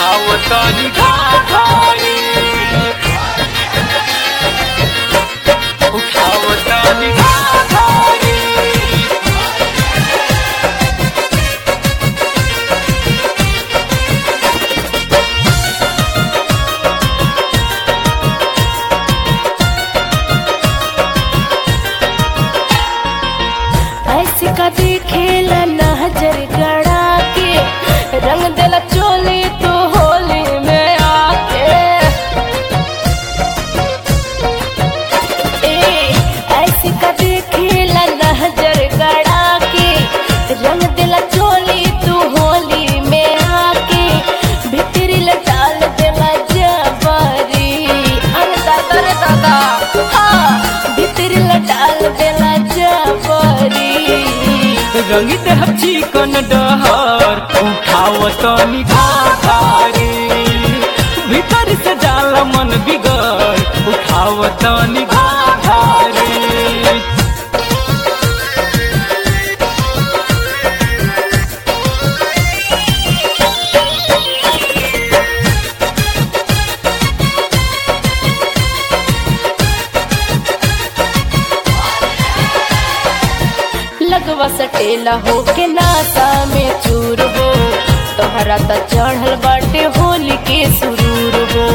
उठावतनी घाघरी उठावतनी घाघरी ऐसे का देखेला नजर गड़ा के रंग देला चोली तो होली में आके ए ऐसे का देखेला नजर गड़ा के रंग देला चोली तू होली में आके भीतरी लटाल देला जबरी अरे दादा रे दादा हाँ भीतरी लटाल देला जबरी रंगी देह चिकन डहर उठावतनी घाघरी भीतर से जाला मन बिगड़ उठावतनी घाघरी लगवा सटेला हो के नासा में चूर हो तोहरा त चढ़ल बाटे होली के सुरूर हो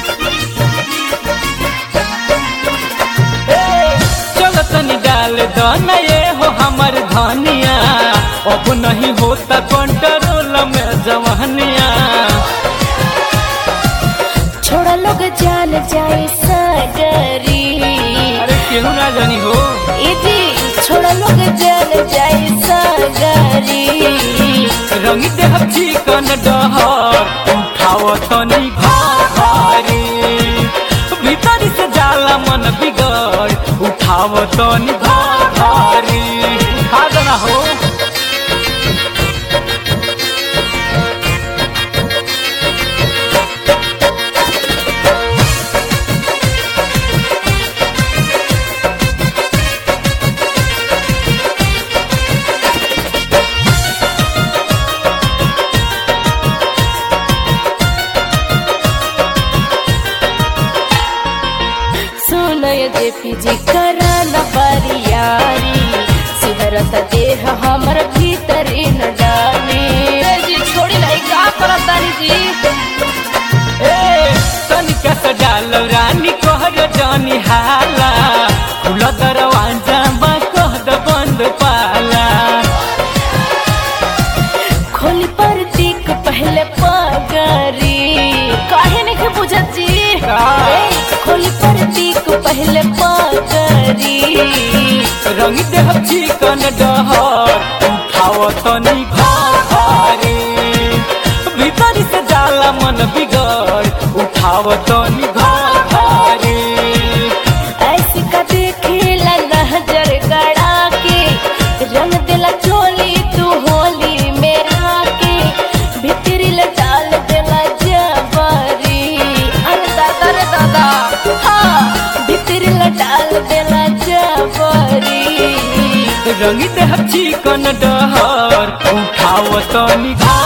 चलो तनी डाल दना ये हो हमर धनिया अब नहीं होता कंट्रोल में जवानिया छोड़ा लोग जान जाए सागरी अरे केहू ना जानी हो ए जी छोड़ा लोग जान जाए सागरी रंगी देह चिकन डहर उठावतनी घाघरी भीतर से जाला मन बिगड़ उठावतनी घाघरी खा देना हो सुनय जे पीजी करा न बरियारी सिहरत देह हमर भीतरी न डाली जी छोड़ी नहीं का करत तानी जी ए तनिका से डालो रानी कहर जानी हाला खुला दरवाजा बा कह द बंद पाला खोली पर दिक पहले पगरी काहे नहीं बुझत जी का? ए, खोली पर दिक पहले पगरी रंग देह चिकन डहर उठावतनी घाघरी भीतर से जाला मन बिगड़ उठावतनी घाघरी ऐसी का देखेला नजर गड़ा के रंग दिला चोली तू होली में आके भीतरी लटाल दिला जबरी अरे दादा रे दादा हाँ भीतरी लटाल दिला जबरी रंगी देह चिकन डहर उठावतनी घा